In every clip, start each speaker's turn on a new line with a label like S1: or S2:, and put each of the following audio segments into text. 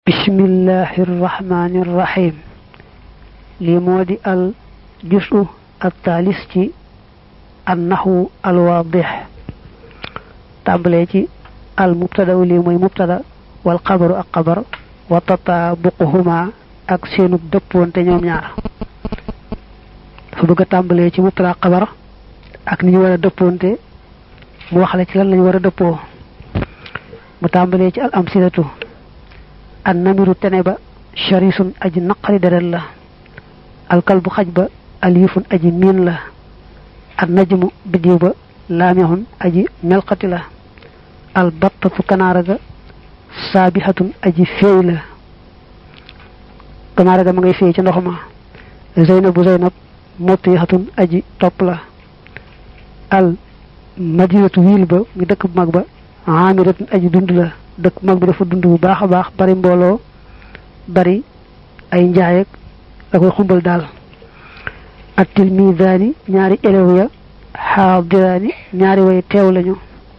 S1: bismillahi irrahmani irrahim lii moo di al jusu al taalis ci an naxwu al waadix tàmbalee ci al mubtada lii mooy mubtada wal xabaru ak xabar wa tataabuquhuma ak seenu dëppoonte ñoom ñaar dafa bëgg a tàmbalee ci mubtada xabar ak ni ñu war a dëppoonte mu wax la ci lan lañu war a dëppoo mu tàmbalee ci al amsilatu an namiru tene ba sharisun aji naqari deret la alkal bu xaj ba alifun aji miin la an najmu biddiw ba laamihun aji melxati la al battatu kanaara ga saabihatun aji féey la kanaara ga ma ngay féey ci ndox ma zeynabu zeynab mutihatun aji topp la al madinatu wiil ba ngi dëkk bu mag ba amiratun aji dund la dëkk bu mag bi dafa dund bu baax a baax bari mbooloo bari ay njaay ak koy xumbal daal at tilmidaani ñaari élève ya xaadiraani ñaari way teew lañu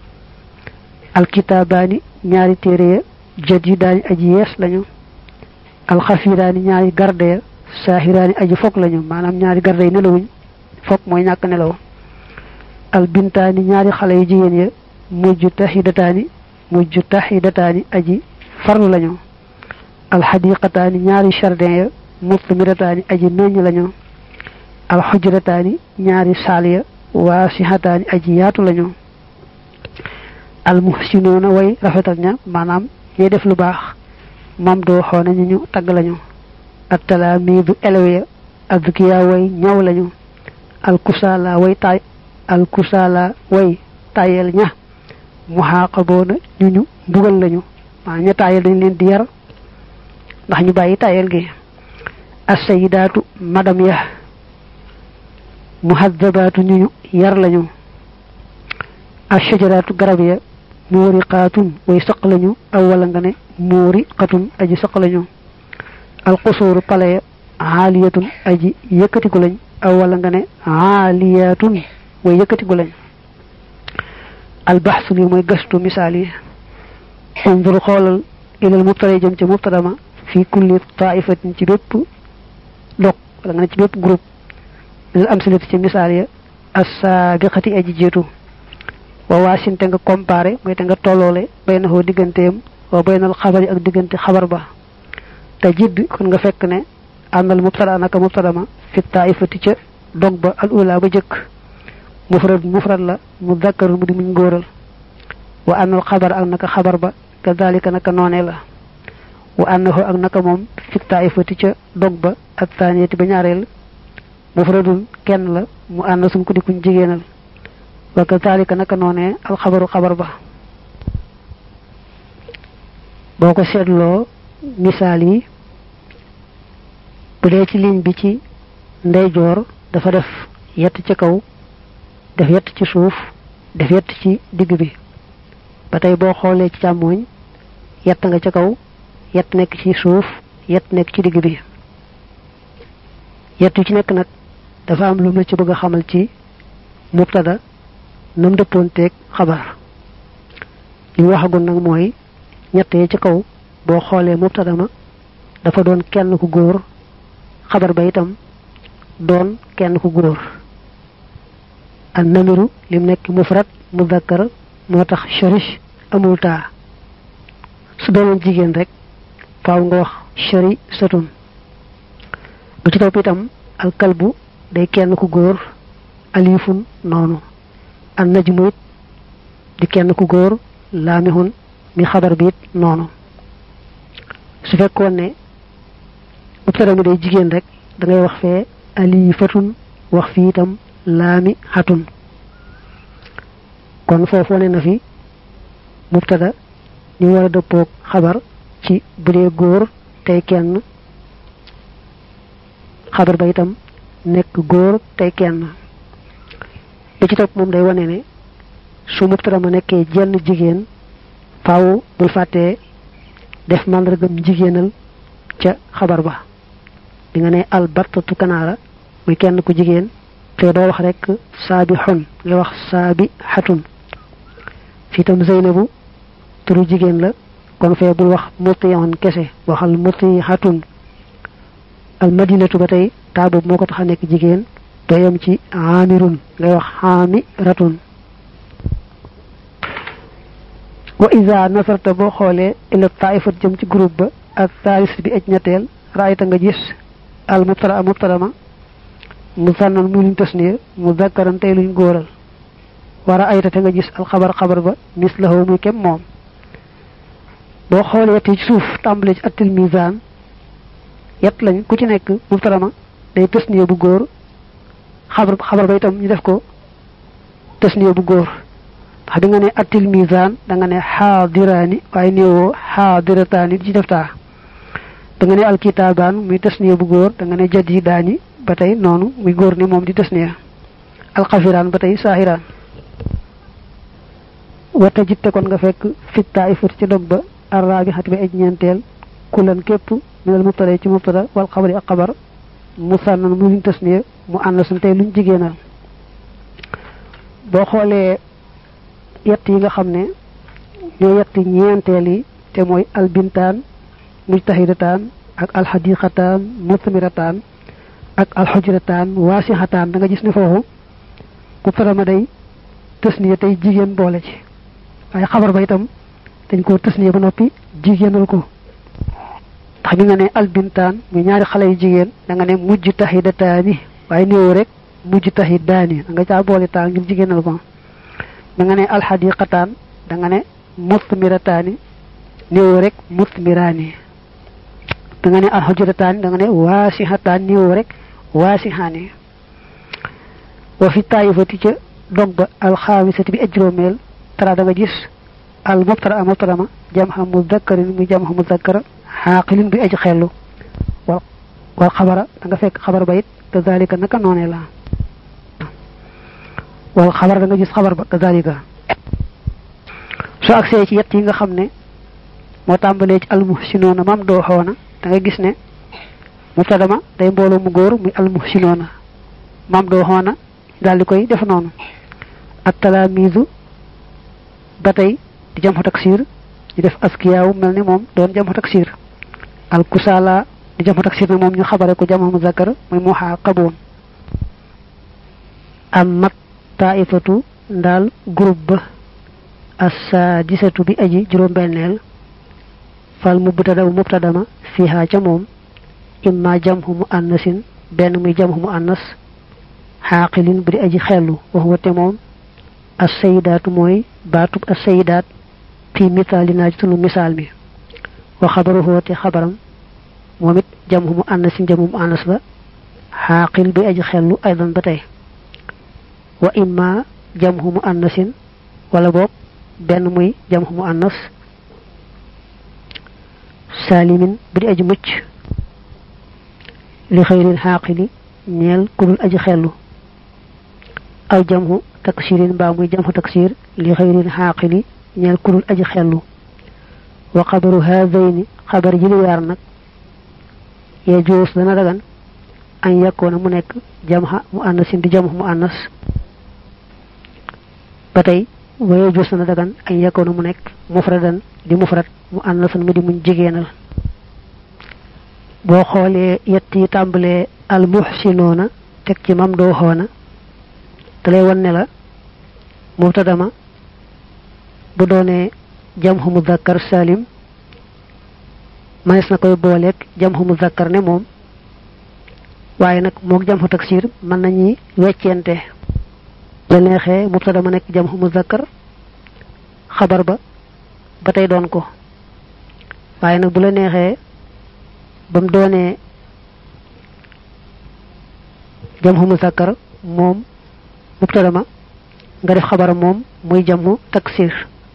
S1: alkitaabaani ñaari téere ya jadidaani aji yees lañu alxafiraani ñaari garde ya saahiraani aji fokk lañu maanaam ñaari garde yi nelawuñ fokk mooy ñàkk nelaw albintaani ñaari xale yu jigéen ya mujj tahidataani mujj tahidataani aji farlu lañu alxadiqataani ñaari jardin ya musmirataani aji meññ lañu alxujrataani ñaari saal ya waasihataani aji yaatu lañu almuhsinoona way rafetal ña maanaam ñuy def lu baax moom doo xoone ñu ñu tagg lañu attalaamiidu elewe ya adkiya way ñaw lañu alkusala way tay alkusala way tayel ña muhaqaboona ñu ñu mbugal lañu maa ña tayel dañ leen di yar ndax ñu bàyyi tayel gi assayidaatu madam ya muhaddabaatu ñu ñu yar lañu ashajaraatu garab ya muuriqaatun way saq lañu aw wala nga ne muuriqatun aji saq lañu alqusuuru pale ya aaliyatun aji yëkkatiku lañ aw wala nga ne aaliyatun way yëkkatiku lañ albaxsu li mooy gëstu misaal yi undur xoolal ilal mubtada jëm ca mubtada ma fi kulli taifatin ci bépp dog wala nga ne ci bépp groupe lil amsilati ci misaal ya assaabiqati aji jiitu wa waasin te nga comparé mooy te nga tolloole bayna hoo digganteem wa baynal xabari ak diggante xabar ba te jidd kon nga fekk ne àndal mubtada naka mubtada ma fi taifati ca dog ba al ula ba jëkk mufrad mufrad la mu dakkarul mu di muñ ngóoral wa àndal xabar ak naka xabar ba kadalika naka noonee la wa annahu ak naka moom fi taifati ca dog ba ak taaniyati ba ñaareel mufradun kenn la mu ànd sum ko di kuñ jigéenal wa kadalika naka noonee alxabaru xabar ba boo ko seetloo misaal yi bu dee ci ligne bi ci ndeyjoor dafa def yett ci kaw def yett ci suuf def yett ci digg bi ba tey boo xoolee ci càmmooñ yett nga ca kaw yett nekk ci suuf yett nekk ci digg bi yett yu ci nekk nag dafa am lu mu la ci bëgg a xamal ci mubtada nam dëppoonteeg xabar li mu waxagoon nag mooy ñett yi ci kaw boo xoolee mubtada ma dafa doon kenn ku góor xabar ba itam doon kenn ku góor an namiru lim nekk mufrad mudakkar moo tax sharish amul taa su doonoon jigéen rek faaw nga wax shari satun bu ci topp itam alkalbu day kenn ku góor alifun noonu an najmu it di kenn ku góor laamihun mi xabar bi it noonu su fekkoon ne mubtada mi day jigéen rek da ngay wax fee alifatun wax fii itam laami xatun kon foofu wane na fi mubtada ni war a dëppoog xabar ci bu dee góor tey kenn xabar ba itam nekk góor tey kenn bi ci topp moom day wane ne su mubtada ma nekkee jenn jigéen faaw bul fàttee def màndargam jigéenal ca xabar ba di nga ne albartatu kanaara muy kenn ku jigéen te doo wax rek saabi xun nga wax saabi xatun fii tam zeynabu turu jigéen la kon fee bul wax mutiyoon kese waxal mutihatun al madinatu ba tey taa boobu moo ko tax a nekk jigéen doyam ci amirun ngay wax xaamiratun wa isa nasarta boo xoolee ila taifat jëm ci groupe ba ak taalis bi aj ñetteel raayta nga gis al mubtada mubtada ma mu sànnan muy luñ tasniya mu zakkaran tey luñ góoral wara ayta te nga gis al xabar xabar ba mislahu muy kem moom boo xoolee yett yi ci suuf tàmbale ci attil misaan yett lañ ku ci nekk mubtada ma day tasniya bu góor xabar xabar ba itam ñu def ko tasniya bu góor ndax bi nga ne attil misaan da nga ne xaadiraani waaye néewoo xaadirataani di ci def taa da nga ne alkitaabaan muy tasniya bu góor da nga ne jadidaani ba tey noonu muy góor ni moom di tasniya alxafiraan ba tey saahiraan wata jitte kon nga fekk fitta ay fut ci dog ba arraabi xati ba aj ñeenteel kulan képp minal mubtada ci mubtada wal xabari ak xabar mu sànnan mu luñ tasniya mu ànd sun tey luñ jigéenal boo xoolee yett yi nga xam ne ñoo yett ñeenteel yi te mooy albintaan mujtahidataan ak alxadiqataan musmirataan ak alxujrataan waasixataan da nga gis ne foofu mubtada ma day tasniya tey jigéen boole ci waaye xabar ba itam dañ koo tasniya ba noppi jigéenal ko ndax bi nga ne albintaan muy ñaari xale yu jigéen da nga ne mujtahidataani waaye néew rek mujtahidaani da nga caa boole taan ngir jigéenal ko da nga ne alxadiqataan da nga ne musmirataani néew rek musmiraani da nga ne alxujrataani da nga ne waasixataan néew rek waasixaani wa fi taayifati ca dog ba alxaamisati bi ajróomeel tara da nga gis al mubtada a mubtada ma jam xam mudakkarin muy jam xam mudakkara xaaqilin bi aji xellu wal wal xabara da nga fekk xabar ba it kazalika naka noonee la wal xabar da nga gis xabar ba kazalika soo agsee ci yett yi nga xam ne moo tàmbalee ci almuhsinoona mam doo xoona da nga gis ne mubtada ma day mbooloo mu góor muy almuhsinoona mam doo xoona daal di koy def noonu ak talaamiisu ba tey di jam xo taksir ñu def askiyaawu mel ni moom doon jam xo taksir al kusaala di jam xo taksir na moom ñu xabare ko jam muzakkar muy muxaaqaboon am mat taifatu ndaal groupe ba assaadisatu bi aji juróom-benneel fal mubtada bu mubtadama fiha ca moom imma jamhu mu annasin benn muy jamhu mu annas xaaqilin bu di aji xellu wax wate moom assayidaatu mooy baatub assayidaat fi misaali naa ci sunu misaal mi wa xabaruhu te xabaram moom it jamhu mu annasin jamhu mu annas la xaaqil bi aji xellu aydan ba tey wa imma jamhu mu annasin wala boog benn muy jamhu mu annas saalimin bu di aji mucc li xëyril xaaqili ñeel kudul aji xellu aw jamhu taksirin mbaa muy jamhu taksir li xëyril xaaqili ñeel kudul aji xellu wa xabaru haadayni xabar ji lu yaar nag yee joos dana dagan an yakkoona mu nekk jamha mu annasin di jamhu mu annas ba tey waye joos dana dagan an yakkoona mu nekk mufradan di mufrad mu annasan mu di muñ jigéenal boo xoolee yett yi tàmbalee al muhsinoona teg ci mam doo xoona te lay wan ne la mubtada ma bu doonee jamhu muzakkar salim manes na koy booleeg jamhu muzakkar ne moom waaye nag moog jamhu taksir mën nañuy weccente la neexee mubtada ma nekk jamhu muzakkar xabar ba ba tey doon ko waaye nag bu la neexee ba mu doonee jamhu muzakkar moom mubtada ma nga def xabar moom muy jamhu taksir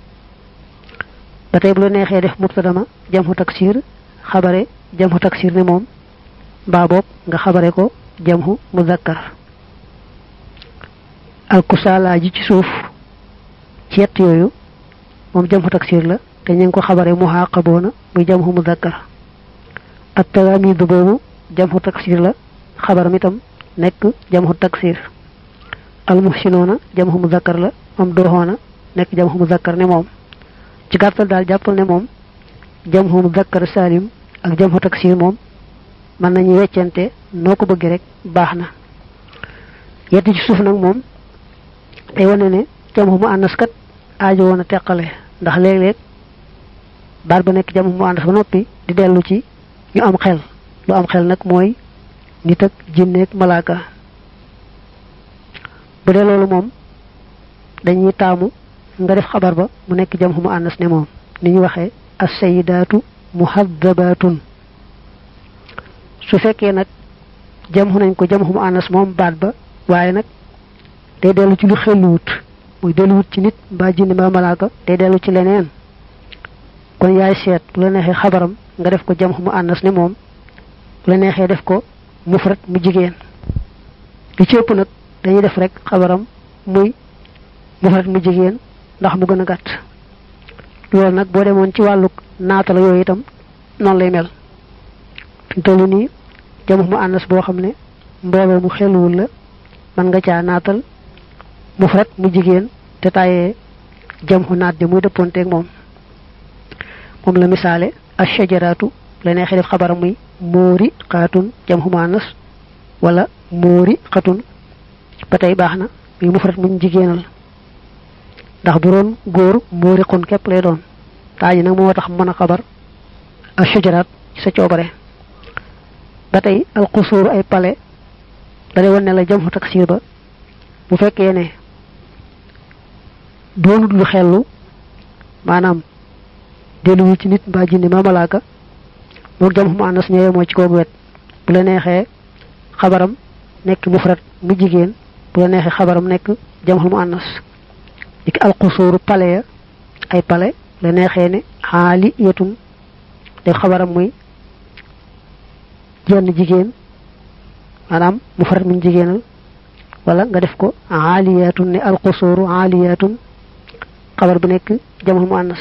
S1: ba tey bu la neexee def mubtada ma jamhu taksir xabare jamhu taksir ne moom mbaa boob nga xabare ko jamhu muzakkar alkusaala ji ci suuf ci yett yooyu moom jamhu taksir la te ñu ngi ko xabare muhaqaboona muy jamhu muzakkar ak tawaamid boobu jamhu taksir la xabaram itam nekk jamhu taksir almuhsinoona jamhu muzakkar la moom dooxoona nekk jamhu muzakkar ne moom ci gàttal daal jàppal ne moom jamhu mudakkar salim ak jamhu taksir moom mën nañu weccante noo ko bëggee rek baax na yetti ci suuf nag moom day wane ne jamhu mu ànnas kat aajo woon a teqale ndax léeg-léeg baat ba nekk jamhu mu ànnas ba noppi di dellu ci ñu am xel lu am xel nag mooy nit ak jinneeg malaaka bu dee loolu moom dañuy taamu nga def xabar ba mu nekk jamhu mu ànnas ne moom ni ñu waxee as-sayyidaatu muhaddabatun su fekkee nag jamhu nañ ko jamhu mu ànnas moom baat ba waaye nag day dellu ci lu xelluwut muy delluwut ci nit mbaa jinne mbaa malaaka day dellu ci leneen kon yaay seet bu la neexee xabaram nga def ko jamhu mu ànnas ne moom bu la neexee def ko mufrad mu jigéen li ci ëpp nag dañuy def rek xabaram muy mufrad mu jigéen ndax mu gën a gàtt loolu nag boo demoon ci wàllu naatala yooyu itam noonu lay mel fi tollu nii jamhu mu ànnas boo xam ne mbooloo mu xelluwul la mën nga caa naatal mufrad mu jigéen te tàyyee jamhu naat ja muy dëppoonteeg moom moom la misaale ashajaraatu la neexee def xabaram muy móori xaatun jamhu mu ànnas wala móori xatun ba tey baax na muy mufrad muñ jigéenal ndax bu doon góor móori xun képp lay doon taaji nag moo tax mën a xabar ashajaraat ci sa coobare ba tey alxusuur ay pale dalay wan ne la jamhu taksir ba bu fekkee ne doonut lu xellu maanaam delluwul ci nit mbaa jinne mbaa malaaka moo jamhu mu ànnas ñëwee moo ci koogu wet bu la neexee xabaram nekk mufrad mu jigéen bu la neexee xabaram nekk jamhu mu ànnas dikk alxusuuru pale ya ay pale la neexee ne xaali yetum def xabaram muy jenn jigéen maanaam mufrad mu jigéenal wala nga def ko aaliyatun ne alxusuuru aaliyatun xabar bu nekk jamhu mu ànnas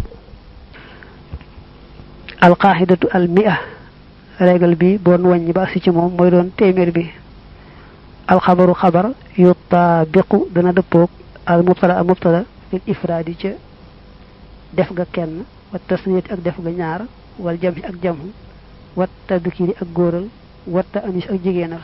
S1: alqaxidatu al mia régal bi boon wàññi ba si ci moom mooy doon téeméer bi alxabaru xabar yutaabiqu dana dëppoog al mubtada al mubtada lil ifraadi ca def ga kenn wa tasniyati ak def ga ñaar wal jamhi ak jamhu wat tadkiri ak góoral watta anis ak jigéenal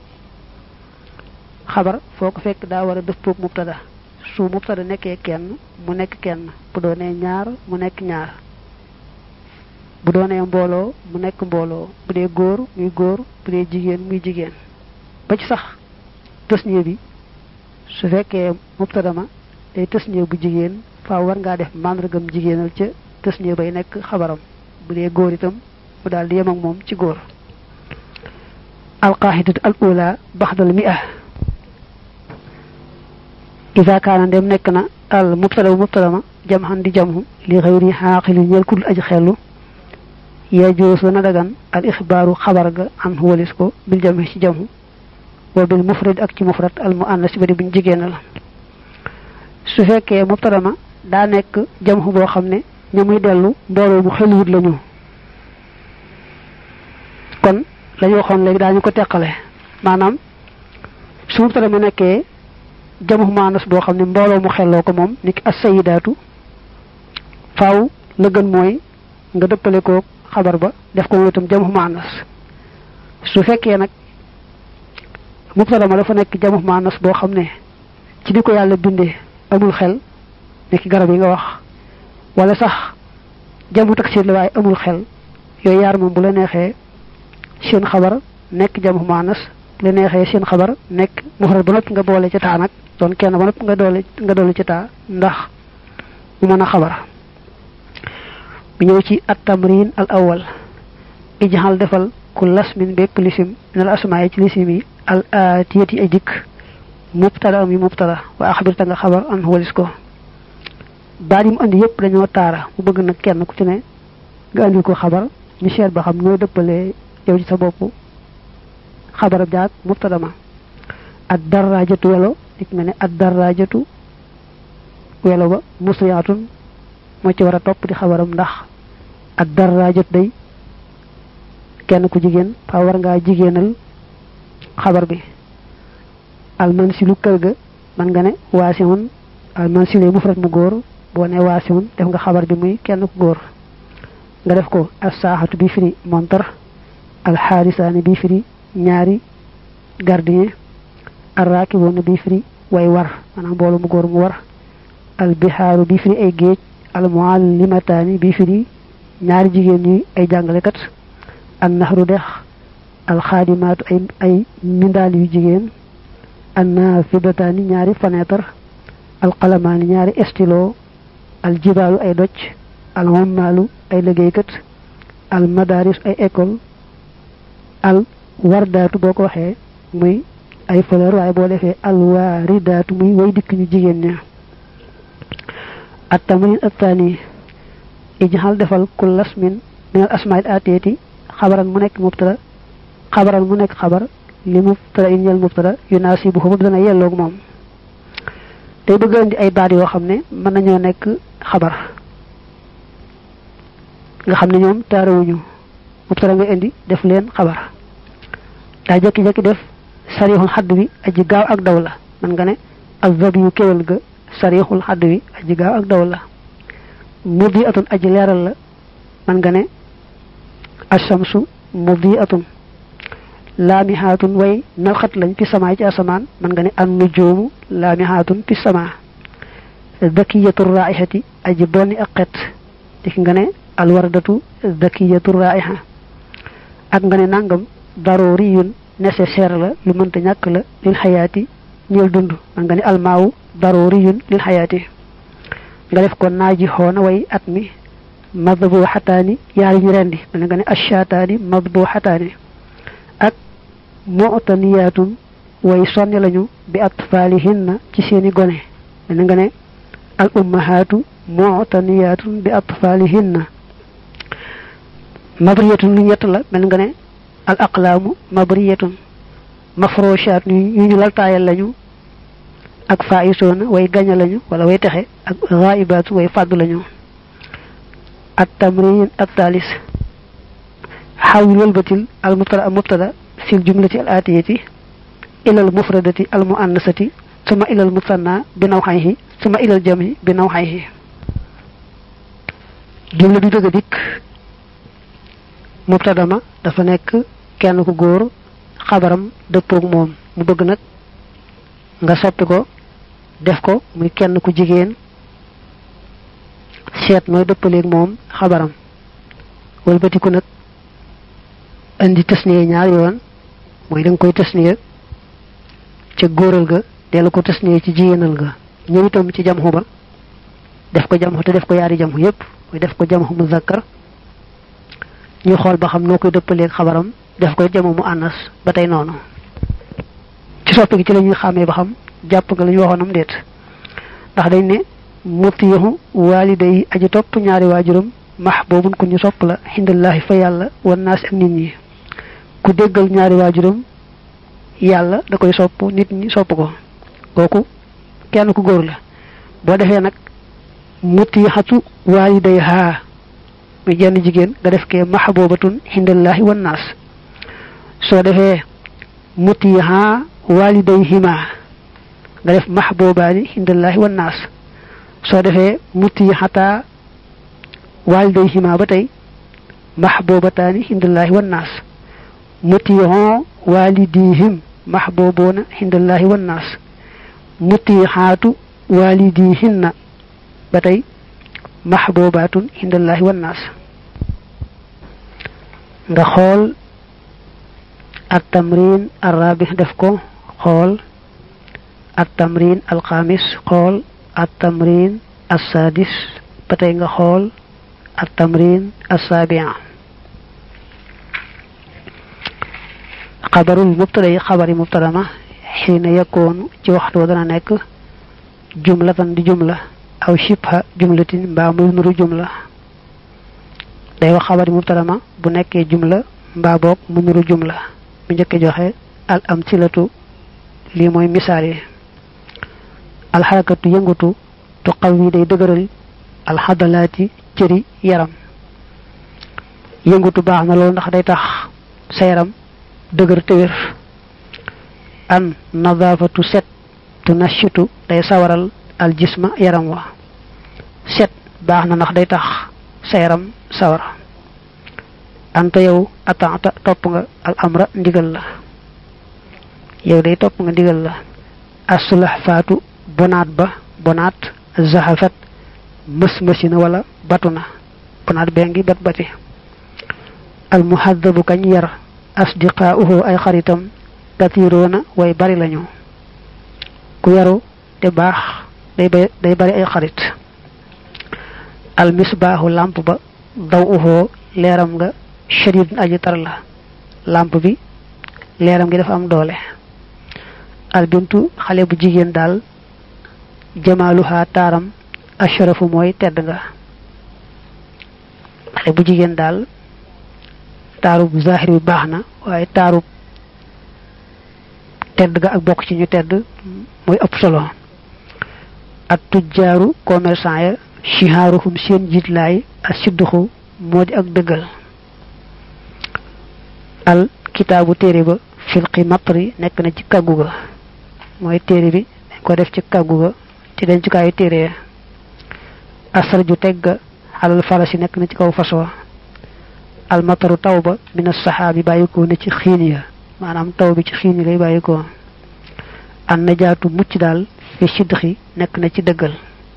S1: xabar foo ko fekk daa war a dëppoog mubtada su mubtada nekkee kenn mu nekk kenn bu doonee ñaar mu nekk ñaar bu doonee mbooloo mu nekk mbooloo bu dee góor muy góor bu dee jigéen muy jigéen ba ci sax tësniye bi su fekkee mubtada ma day tësniye bu jigéen faaw war ngaa def màndargam jigéenal ca tësniye bay nekk xabaram bu dee góor itam mu daal di yem ak moom ci góor alqaxidatu al ula baxdal mi'a ida kaana ndem nekk na al mubtada bu mubtada ma jam xan di jamhu li xëyri xaaqili ñeel kul aji xellu yajuus dana dagan al ixbaaru xabar ga an walis ko bil jamhi ci jamhu wa bil mufrad ak ci mufrad al mu annas bari buñ jigéenal su fekkee mubtada ma daa nekk jamhu boo xam ne ña muy dellu mbooloo mu xeluwut lañu kon lañu waxoon léegi daañu ko teqale maanaam su mubtada ma nekkee jamhu maanas boo xam ne mbooloo mu xelloo ko moom niki as-sayyidaatu faaw la gën mooy nga dëppale ko xabar ba def ko moom itam jamhu maanas su fekkee nag mubtada ma dafa nekk jamhu maanas boo xam ne ci di ko yàlla bindee amul xel nekk garab yi nga wax wala sax jamhu taksir la waaye amul xel yooyu yaar moom bu la neexee seen xabar nekk jamhu maanas bu la neexee seen xabar nekk mufrad ba noppi nga boole ca taa nag doon kenn ba noppi nga doole nga doole ca taa ndax mu mën a xabar bu ñëw ci at tamrin al awal ijxal defal ku lasmin bépp lisim minal asmaa ci lisim yi al atiyat yi ay dikk mubtada am yi mubtada wa axbir ta nga xabar an walis ko baat yi mu andi yëpp dañoo taara mu bëgg nag kenn ku ci ne nga andi ko xabar ñu seet ba xam nooy dëppalee yow ci sa bopp xabarab jaag mubtada ma ad darajatu welo dik nga ne ad darajatu welo ba musriatun moo ci war a topp di xabaram ndax ad darajat day kenn ku jigéen fa war ngaa jigéenal xabar bi almansilu kër ga man nga ne waasimun almansilu mufrad mu góor boo ne waasimun def nga xabar bi muy kenn ku góor nga def ko as saaxatu bi firi montar alxaarisaani bi firi ñaari gardien arraakiboona bi firi way war maanaam mbooloo mu góor mu war albihaaru bi firi ay géej almuallimataani bi firi ñaari jigéen ñi ay jàngalekat an naxru dex alxaadimaatu ay ay mindaal yu jigéen an naafidataani ñaari fenêtre alqalamaani ñaari estilo aljibaalu ay doj alhommaalu ay liggéeykat almadaris ay école al wardaatu boo ko waxee muy ay fleur waaye boo defee alwaaridaatu muy way dikk ñu jigéen ña التمرين الثاني اجعل دفل كل اسم من الاسماء الاتيه خبرا منك مبتدا خبرا منك خبر لمبتدا ان المبتدا يناسبه مبتدا يلوك موم tay bëgg andi ay baat yoo xam ne mën nañoo nekk xabar nga xam ne ñoom taarawuñu mubtara nga indi def leen xabar daa jekki-jekki def sarixul xadd bi aji gaaw ak daw la man nga ne azab yu kéwal ga sarixul xadd wi aji gaaw ak daw la mudi atun aji leeral la man nga ne ashamsu mudi atun laamihaatun way nalxat lañ fi samaay ci asamaan man nga ne an nujoomu laamihaatun fi sama dakiyatu raihati aji bonni ak xet dik nga ne alwardatu dakiyatu raiha ak nga ne nangam daruriyun nécessaire la lu mënta ñàkk la lil xayaati ñeel dund man nga ne almaawu daruriyun lil xayaati nga def ko naaji xoona way at mi madbu xataani yaari ñu rendi man nga ne ashataani madbu xataani ak mu'taniyaatun way sonni lañu bi atfaalihinna ci seeni gone man nga ne al ummahaatu mu'taniyaatun bi atfaalihinna mabriyatun lu ñett la mel nga ne al aqlaamu mabriyatun mafroshaat yu ñu laltaayal lañu ak faisoona way gaña lañu wala way texe ak ghaibaatu way fàdd lañu at tamrin at talis xawil walbatil al mubtada al mubtada fil jumlati al atiyati ila al mufradati al muannasati suma ila al musanna bi nawxayhi suma ila al jami bi nawxayhi jumla du dëgg dikk mubtada ma dafa nekk kenn ku góor xabaram dëppoog moom mu bëgg nag nga soppi ko def ko muy kenn ku jigéen seet nooy dëppaleeg moom xabaram walbatiku nag indi tasniye ñaar yoon mooy da nga koy tasniye ca góoral ga dellu ko tasniye ci jigéenal ga ñëw itam ci jamxu ba def ko jamxu te def ko yaari jamxu yépp mooy def ko jamxu mu zakkar ñu xool ba xam noo koy dëppaleeg xabaram def koy jamu mu annas ba tey noonu ci soppi gi ci la ñuy xàmmee ba xam jàpp nga la ñu waxoonam déet ndax dañ ne mutiyahu waalida yi aji topp ñaari waajuram max boobun ku ñu sopp la xindallaahi fa yàlla wan naas ak nit ñi ku déggal ñaari waajuram yàlla da koy sopp nit ñi sopp ko kooku kenn ku góor la boo defee nag mutiyahatu waaliday haa muy jenn jigéen nga def kee max boobatun xindallaahi wan naas soo defee mutiyaha walidayhima nga def mahbubaani indallahi wan naas soo defee mutiyahata walidayhima ba tey mahbubataani indallahi wan naas mutiyaho walidihim mahbubuna indallahi wan naas mutiyahaatu walidihinna ba tey mahbubatun indallahi wan naas nga xool التمرين الرابع دفكو خول التمرين الخامس خول التمرين السادس بتيغا خول التمرين السابع خبر المبتدا خبر مبتدا ما حين يكون ci waxtu dana nek jumlatan di jumla aw shibha jumlatin ba muy nuru jumla day wax xabari mubtada ma bu nekkee jumla mbaa boog mu nuru jumla bu njëkk joxe al amsilatu lii mooy misaal yi alxarakatu yëngatu tu xaw yi day dëgëral alxadalaati cëri yaram yëngatu baax na loolu ndax day tax sa yaram dëgër te wér an nadaafatu set tu nashitu day sawaral al jisma yaram wa set baax na ndax day tax sa yaram sawar anta yow ataata topp nga al amra ndigal la yow day topp nga ndigal la asulax faatu bonaat ba bonaat zaxafat mës mësina wala batu na bonaat bee ngi bat bati al muhaddabu kañ yar asdiqaauhu ay xaritam katiroona way bari lañu ku yaru te baax day day bari ay xarit al misbaaxu làmp ba daw uxoo leeram nga shadid aji tar la làmp bi leeram gi dafa am doole al bintu xale bu jigéen daal jamaaluha taaram asharafu mooy tedd nga xale bu jigéen daal taarub zahir bi baax na waaye taarub tedd ga ak bokk ci ñu tedd mooy ëpp solo ak tujjaaru commerçant ya shihaaruhum seen jiitlaay ak sidduxu moo di ak dëggal al kitaabu téere ba filqi matri nekk na ci kàggu ga mooy téere bi dañ ko def ci kàggu ga ci dencukaayu téere ya asar ju teg ga alal farasi nekk na ci kaw fas wa al mataru taw ba mina saxaabi bàyyikoo ne ci xiin ya maanaam taw bi ci xiin yi lay bàyyikoo an najaatu mucc daal fi sidxi nekk na ci dëggal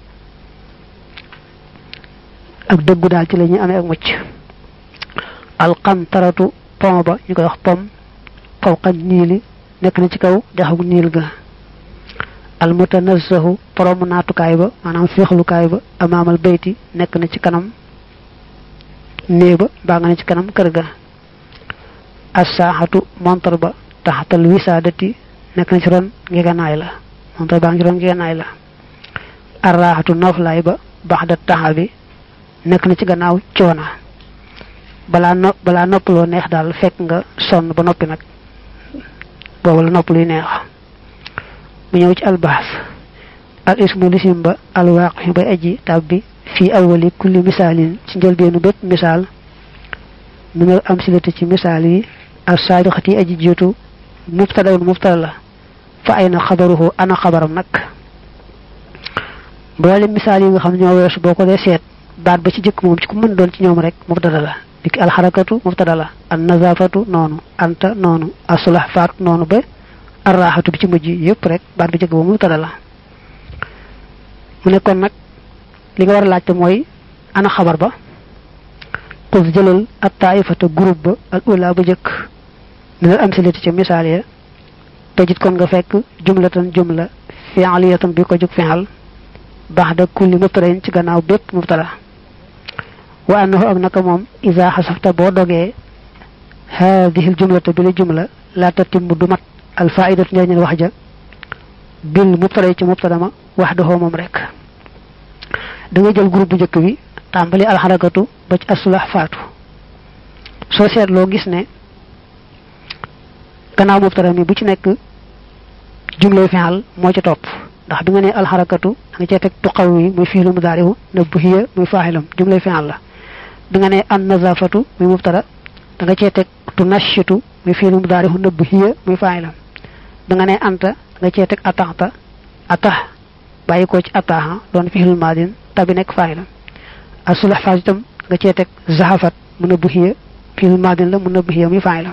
S1: ak dëggu daal ci la ñuy amee ak mucc alqantaratu pom ba ñu koy wax pom fawqa niili nekk na ci kaw dexagu niil ga almutanazzahu poromu naatukaay ba maanaam féexlukaay ba amaamal bayti nekk na ci kanam nee ba baa nga ne ci kanam kër ga assaaxatu montar ba taxatal wisaadati nekk na ci ron ngeganaay la montar baa ngi ci ron ngeganaay la arraaxatu nooflaay ba baxda taxa bi nekk na ci gannaaw coona balaa no balaa noppaloo neex daal fekk nga sonn ba noppi nag boobu la nopp luy neex mu ñëw ci albaas al ismu lisim ba alwaaqi bay aji tab bi fii awali kulli misaalin ci njëlbeenu bépp misaal minal am silati ci misaal yi al saabiqati aji jiitu mubtadawun mubtada la fa ay na xabaruhu ana xabaram nag boole misaal yi nga xam ne ñoo weesu boo ko dee seet baat ba ci jëkk moom ci ku mën doon ci ñoom rek mubtada la dikki alxarakatu mubtada la an nazafatu noonu anta noonu asulax faatu noonu ba arraxatu bi ci mujj yëpp rek baat bi jëkk ba mubtada la mu ne kon nag li nga war a laajte mooy ana xabar ba xus jëlal at taifata groupe ba al ula ba jëkk minal amsilati ca misaal ya tajit kon nga fekk jumlatan jumla fi'aliyatan bi ko jóg fi'al baxda kulli mubtadain ci gannaaw bépp mubtada wa annahu ak naka moom isa xasafta boo dogee haadihi jumlata bi la jumla la tatimmu du mat al faidatu njëriñal wax ja bil mubtada ci mubtada ma wax daxoo moom rek da nga jël groupe bu njëkk bi tàmbali alxarakatu ba ci asulax faatu soo seetloo gis ne gannaaw mubtada mi bu ci nekk jumlay fi'al moo ci topp ndax bi nga ne alxarakatu da nga cee teg tuqaw yi muy fiilu mudaarihu na buhiya muy faaxilam jumlay fi'al la bi nga ne an nazafatu muy mubtada da nga cee teg tunashitu muy fiilu mudaarihu na buhiya muy faaxilam bi nga ne anta da nga cee teg ataxta atax bàyyi ko ci ataha doon fiilul maadin tabi nekk faaxilam asulax faat itam nga cee teg zahafat mun a buhiya fiilul maadin la mun a buhiya muy faaxilam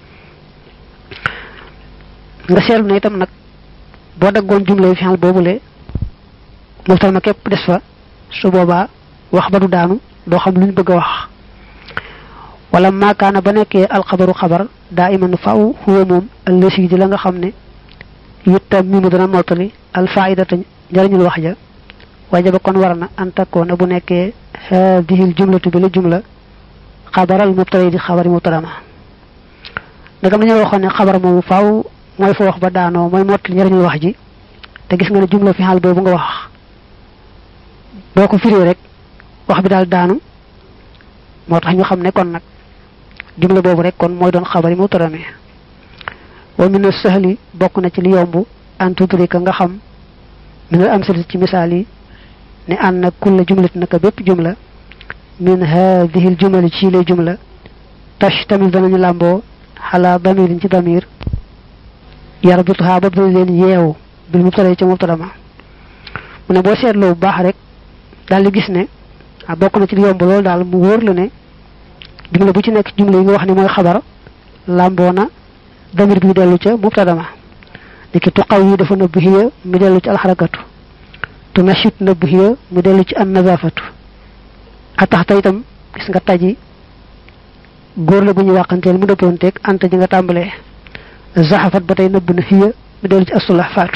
S1: nga seetlu ne itam nag boo daggoon jumlay fi'al boobule mubtada ma képp des fa su boobaa wax ba du daanu doo xam luñ bëgg a wax wala maakaana ba nekkee alxabaru xabar daa iman faw huwa moom allësi di la nga xam ne yittam mi mu dana mottali alfaidata njariñul wax ja wajaba kon war na an takkoona bu nekkee haadihil jumlatu bi la jumla xabaral mubtada di xabari mubtada ma ndagam dañoo waxoon ne xabar moomu faaw mooy fa wax ba daanoo mooy mottali njëriñul wax ji te gis nga ne jumla fi xaal boobu nga wax boo ko firee rek wax bi daal daanu moo tax ñu xam ne kon nag jumla boobu rek kon mooy doon xabari mu tarame wa min sahli bokk na ci li yomb an tudrika nga xam min al amsalati ci misaal yi ne an na kulla jumlati naka bépp jumla min hadihi al jumali ci lay jumla tash tamit danañu làmboo xalaa damirin ci damir yarbituha ba dana leen yeewu bil mubtada ci mubtada ma mu ne boo seetloo bu baax rek daal di gis ne ah bokk na ci li yomb loolu daal mu wóor la ne jumla bu ci nekk jumla yi nga wax ni mooy xabar làmboona damir bi dellu ca mubtadama niki tuqaw yi dafa nëbb hiya mu dellu ci alxarakatu tu nashit nëbb hiya mu dellu ci an nazafatu a tax ta itam gis nga taji góor la bu ñu wàqanteel mu dëppoonteeg anta ji nga tàmbalee zaxafat ba tey nëbb na hiya mu dellu ci asulax faatu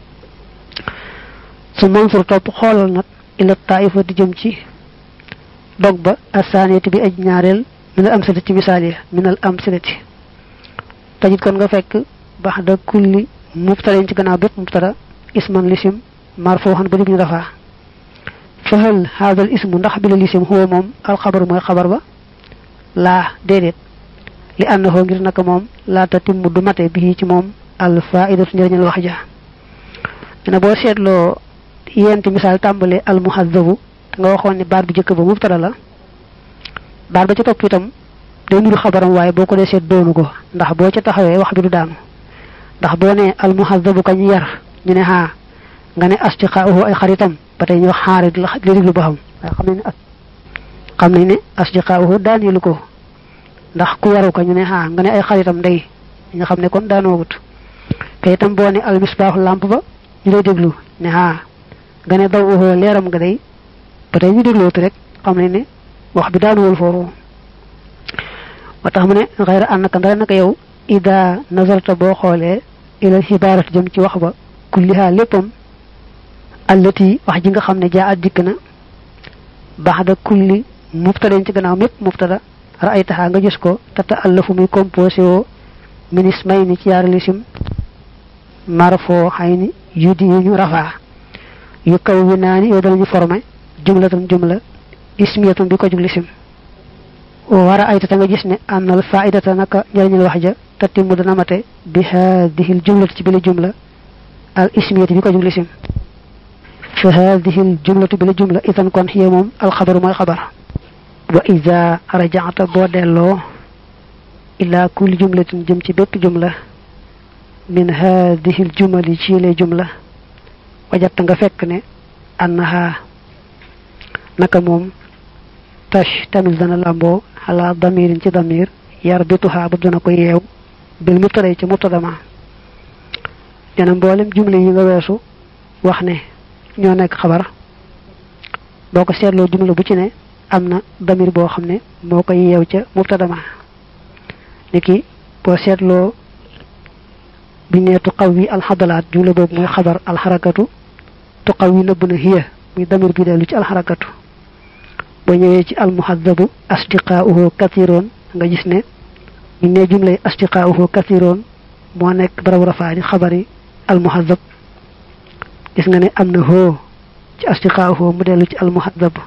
S1: su mansur topp xoolal nag ila taifa di jëm ci dog ba asaaniyati bi aj ñaareel minal amsilati ci misaal ya minal amsilati tajit kon nga fekk bax da kulli mubtadain ci gannaaw bépp mubtada isman lisim marfuhan ba ñu rafaa fahal hadal ismu ndax bi la lisim huwa moom alxabar mooy xabar ba laa déedéet li annahu ngir naka moom laata timmu du mate bi ci moom al faidatu njëriñal wax ja dina boo seetloo yenti misaal tàmbale al muhazzabu te nga waxoon ne baat bu jëkk ba mubtada la baat ba ca topp itam day nuru xabaram waaye boo ko dee seet doonu ko ndax boo ca taxawee wax bi du daanu ndax boo ne al muhazzabu kañ yar ñu ne xaa nga ne asdiqaahu ay xaritam ba tey ñu wax xaarit la li diglu ba xam waaye xam nañ ne xam nañ ne asdiqaahu daaneelu ko ndax ku yaru ko ñu ne xaa nga ne ay xaritam ndey nga xam ne kon daanoogut te itam boo ne al misbaaxu lamp ba ñu lay déglu ne xaa nga ne daw uxoo leeram nga day ba tey ñu déglootu rek xam nañ ne wax bi daanuwul foofu wa tax mu ne xayra annaka ndara naka yow ida nazarta boo xoolee ila xibaarati jëm ci wax ba kulliha léppam allati wax ji nga xam ne jaa at dikk na baxda kulli mubtadain ci gannaaw mépp mubtada ra'aytaha nga gis ko tata allafu muy composé woo minis may ni ci yaari lisim marfoo xay ni yudi yu ñu rafaa yu kaw wi naa ni yow danañu formé jumlatan jumla ismiyatan bi ko jug lisim war a ayta ta nga gis ne annal faidata naka njëriñal wax ja tatimu dana mate bi haadihil jumlati ci bile jumla al ismiyati bi ko jug lisim fa haadihil jumlatu bile jumla itan kon xiye moom alxabaru mooy xabar wa ida rajaata boo delloo ila kulli jumlatin jëm ci bépp jumla min haadihil jumali ci yile jumla wajatta nga fekk ne annaha naka moom tash tamit dana lamboo ala damirin ci damir yar bituha ba dana ko yeew bil mubtada ci mubtadama dana mboolem jumla yi nga weesu wax ne ñoo nekk xabar boo ko seetloo jumla bu ci ne am na damir boo xam ne moo koy yeew ca mubtadama niki boo seetloo bi ne tuqaw wi alxadalaat jumla boobu mooy xabar alxarakatu tuqaw wi nëbb na hiya muy damir bi dellu ci alxarakatu boo ñëwee ci almuhadabu asdiqaauhu kathiroon nga gis ne ñu ne jumlay asdiqaauhu kathiroon moo nekk barabu rafaa di xabari almuhadab gis nga ne am na hoo ci asdiqaauhu mu dellu ci almuhadab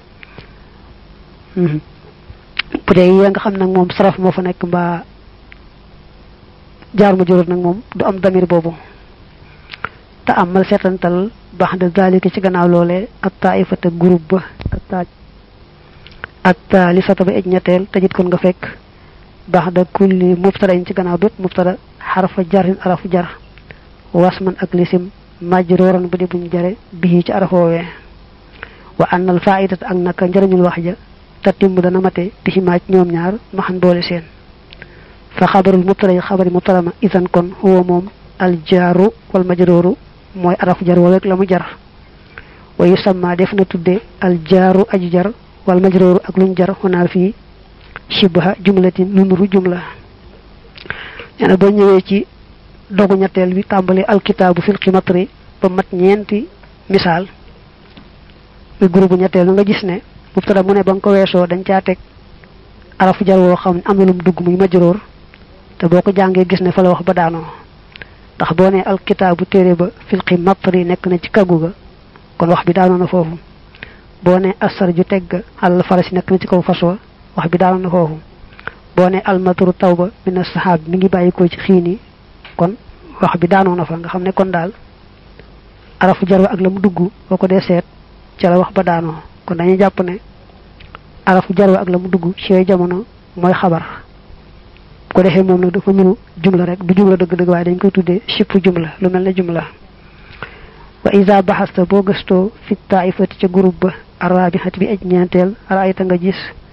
S1: bu dee yee nga xam nag moom saraf moo fa nekk mbaa jaar ma juróot nag moom du am damir boobu te amal seetantal baax de zalika ci gannaaw loolee ak taifata groupe ba ak ak taalisata ba ej ñetteel tajit kon nga fekk baax da kulli mubtada ci gannaaw bépp mubtada xarfa jarin arafu jar wasman ak lisim majrooran bu di buñ jare bii ci arafoowee wa annal faidat ak naka njëriñul wax ja tatimmu dana mate bi maaj ñoom ñaar maxan boole seen fa xabarul mubtada yi xabari mubtada ma isan kon huwa moom al jaaru wal majrooru mooy arafu jar wala la mu jar wa yusamma def na tudde al jaaru aji jar wal majrooru ak luñ jar xonaa fii shibha jumlatin lu nuru jumla nee na boo ñëwee ci dogu ñetteel bi tàmbali alkitaabu fil ximatri ba mat ñeenti misaal muy groupe ñetteel nga gis ne mubtada mu ne ba nga ko weesoo dañ caa teg arafu jar woo xam ne am na lum dugg muy majroor te boo ko jàngee gis ne fa la wax ba daanoo ndax boo ne alkitaabu téere ba fil ximatri nekk na ci kaggu ga kon wax bi daanoo na foofu boo ne asar ju tegg àll farasi nekk na ci kaw fas wa wax bi daanoo na foofu boo ne almatru tawba mina saxaab mi ngi bàyyi ko ci xiini kon wax bi daanoo na fa nga xam ne kon daal arafu jar wa ak la mu dugg boo ko dee seet ca la wax ba daanoo kon dañuy jàpp ne arafu jar wa ak la mu dugg ci yooyu jamono mooy xabar ko defee moom nag dafa nuru jumla rek du jumla dëgg-dëgg waaye dañ koy tuddee sipp jumla lu mel ne jumla wa isa baxasta boo gëstoo fi taifati ca groupe ba arabihati bi aj ñeenteel raayta nga gis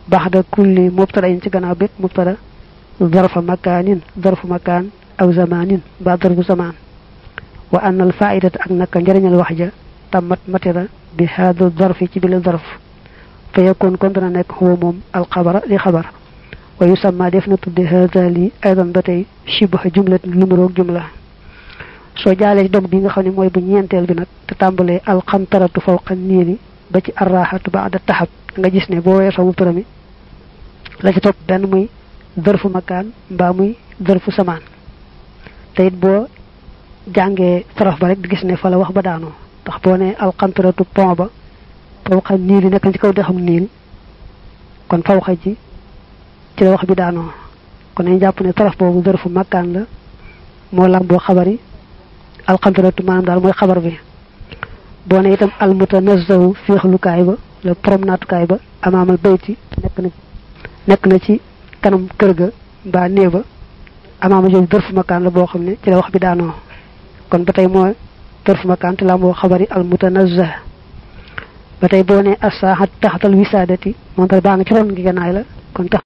S1: baxda kulli mubtada in ci gannaaw bépp mubtada darfa makaanin darfu makaan aw zamanin ba darfu zamaan wa anna al faidata ak naka njëriñal wax ja tammat matira bi haada darfi ci bile darf fa yakun kon dana nekk huwa moom alxabara di xabar wa yusamma def na tudde haada lii aydan ba tey shibaha jumlatin lu mu roog jumla soo jaalee ci dog bi nga xam ne mooy bu ñeenteel bi nag te tàmbalee alxamtaratu fawqa niiri ba ci arraxatu ba ada taxab nga gis ne boo weesoo mu përami la ci topp benn muy dërfu makaan mbaa muy dërfu samaan te it boo jàngee saraf ba rek di gis ne fa la wax ba daanoo ndax boo ne alxamtaratu pont ba fawqa niili nekk ci kaw dexam niil kon fawqa ji ci la wax bi daanoo kon nañ jàpp ne saraf boobu dërfu makaan la moo lamboo xabari alxamtaratu maanaam daal mooy xabar bi boo ne itam almutanazzahu féexlukaay ba la promenatukaay ba amaamal bayti nekk na nekk na ci kanam kër ga mbaa néeg ba amaama jooju dërfu makaan la boo xam ne ci la wax bi daanoo kon ba tey mooy dërfu makaan te la moo xabari almutanazzah ba tey boo ne assaaxat taxatal wisaadati moom tamit baa nga ci ron gi gannaay la kon tax